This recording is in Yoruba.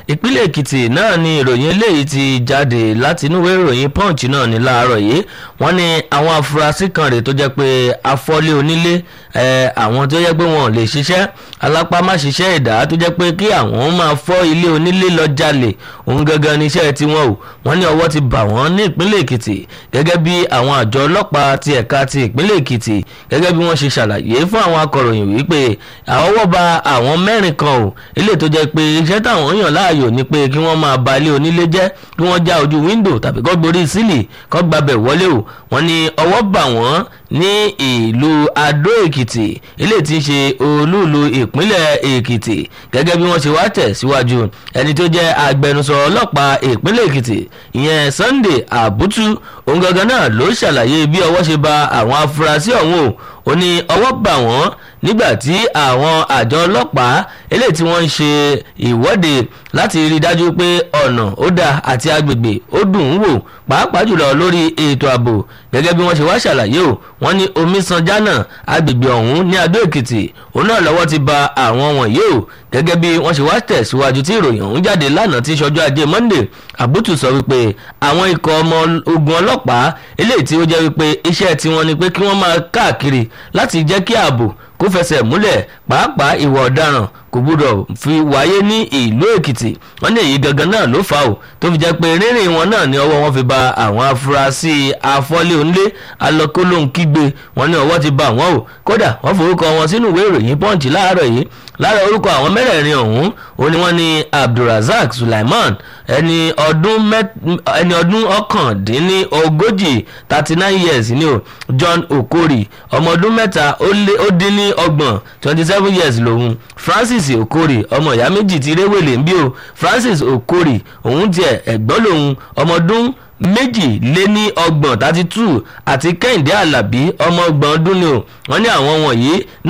ìpínlẹ̀ èkìtì náà ni ìròyìn eléyìí ti jáde láti inú ìwé ìròyìn punch náà ní láàárọ̀ yìí wọ́n ní àwọn afurasí kan rèé tó jẹ́ pé afọ́lé onílé àwọn tó jẹ́ pé wọn ò lè ṣiṣẹ́ alápá má ṣiṣẹ́ ẹ̀dá tó jẹ́ pé kí àwọn máa fọ́ ilé onílé lọ jalè òun gangan ní iṣẹ́ tiwọn o wọ́n ní ọwọ́ ti bà wọ́n ní ìpínlẹ̀ èkìtì gẹ́gẹ́ bí àwọn àjọ ọlọ́pàá ti ẹ̀ka ti ìpínlẹ̀ èkìtì gẹ́gẹ́ bí wọ́n ṣe ṣàlàyé fún àwọn akọ̀ròyìn wípé àwọ́wọ́ ba àwọn mẹ́rin kan o ilé tó jẹ́ pé iṣẹ́ táwọn yàn láàyò ni pé kí wọ́n máa ba ilé onílé jẹ́ kí wọ́n já ojú wíńdò tàbí kọ́ gborí sílì kọ́ gbabẹ̀ wọlé o wọ́n ní ọwọ́ bà wọ́n ní ìlú adó èkìtì ilé tí ń ṣe olúùlú ìpínlẹ̀ èkìtì gẹ́gẹ́ bí wọ́n ṣe wá tẹ̀ síwájú ẹni tó jẹ́ agbẹnusọ ọlọ́pàá ìpínlẹ̀ èkìtì ìyẹn sunday àbútú òun gangan náà ló ṣàlàyé bí ọwọ́ ṣe ba àwọn afurasí ọ̀hún o ó ní ọwọ́ bà wọ́n nígbà tí àwọn àjọ ọlọ́pàá eléyìí tí wọ́n ń ṣe ìwọ́de láti rí i dájú pé ọ̀nà ó dáa àti agbègbè ó dùn ún wò pàápàá jùlọ lórí ètò ààbò gẹ́gẹ́ bí wọ́n ṣe wá ṣàlàyé o wọ́n ní omisanjana agbègbè ọ̀hún ní adó èkìtì òun náà lọ́wọ́ ti ba àwọn wọ̀nyí o gẹ́gẹ́ bí wọ́n ṣe wá tẹ̀síwájú tí ìròyìn ọ̀hún jáde lánàá tí ṣọjọ́ ajé monday àbútù sọ wípé àwọn ikọ̀ ọmọ ogun ọlọ́pàá eléyìí tí ó jẹ́ wípé iṣẹ́ tiwọn ni pé kí wọ́n máa káàkiri láti jẹ́ kí ààbò kó fẹsẹ̀ múlẹ̀ pàápàá ìwà ọ̀daràn kò gbúdọ̀ fi wáyé ní ìlú èkìtì wọ́n ní èyí gangan náà ló fà ó tó fi jẹ́ pé rírìn wọn náà ní ọwọ́ wọn fi ba àwọn afurasí afọ́lé onílé alọ́kólóhùn kígbe wọn ní ọwọ́ ti ba wọn o kódà wọ́n forúkọ wọn sínú ìwé ìròyìn punch láàárọ̀ yìí lára orúkọ àwọn mẹ́rẹ̀ẹ̀rin ọ̀hún ó ní wọ́n ní abdulrasaq sulaiman ẹni ọdún ẹni ọdún ọ̀kàndínlógójì thirty nine years ni o john okori ọmọ ọdún mẹ́ta ó dín ní ọgbọ̀n twenty seven years lòun francis okori ọmọ ìyá méjì ti réwèlé ń bí o francis okori òun tiẹ̀ ẹ̀gbọ́n lòun ọmọ ọdún méjì lé ní ọgbọ̀n thirty two àti kẹ́hìndé alábí ọmọ ọgbọ̀n ọdún ni o wọ́n ní àwọn wọ̀nyí